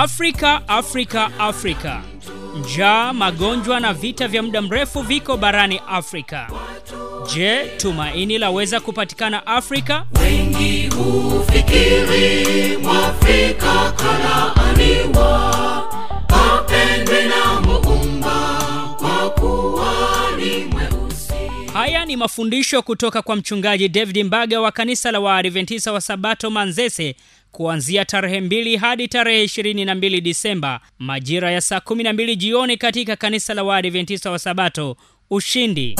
Afrika, Afrika, Afrika. Njaa, magonjwa na vita vya muda mrefu viko barani Afrika. Je, tumaini laweza kupatikana Afrika? Wengi hufikiri Mwafrika kalaaniwa, apendwe na Muumba kwa kuwa ni mweusi. Haya ni mafundisho kutoka kwa mchungaji David Mbaga wa kanisa la Waadventista wa Sabato Manzese kuanzia tarehe mbili hadi tarehe 22 Disemba majira ya saa 12 jioni katika kanisa la Waadventista wa Sabato Ushindi.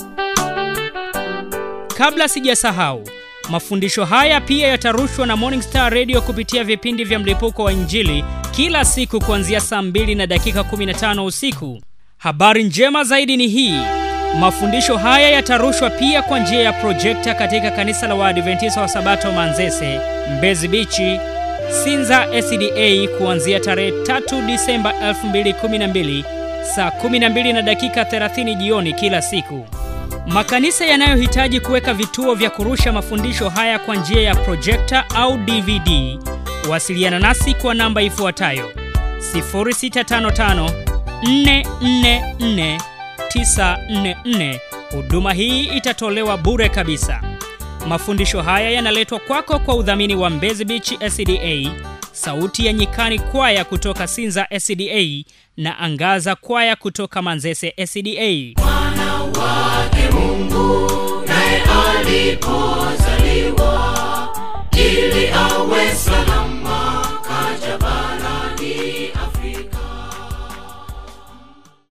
Kabla sijasahau, mafundisho haya pia yatarushwa na Morning Star Radio kupitia vipindi vya mlipuko wa Injili kila siku kuanzia saa 2 na dakika 15 usiku. Habari njema zaidi ni hii. Mafundisho haya yatarushwa pia kwa njia ya projekta katika kanisa la Waadventista wa Sabato Manzese, Mbezi Bichi, Sinza SDA kuanzia tarehe 3 Disemba 2012 saa 12 na dakika 30 jioni kila siku. Makanisa yanayohitaji kuweka vituo vya kurusha mafundisho haya kwa njia ya projekta au DVD, wasiliana nasi kwa namba ifuatayo 0655 444 944. Huduma hii itatolewa bure kabisa. Mafundisho haya yanaletwa kwako kwa udhamini wa Mbezi Beach SDA, Sauti ya Nyikani kwaya kutoka Sinza SDA na Angaza kwaya kutoka Manzese SDA. Mwana wake Mungu naye alipozaliwa ili awe salama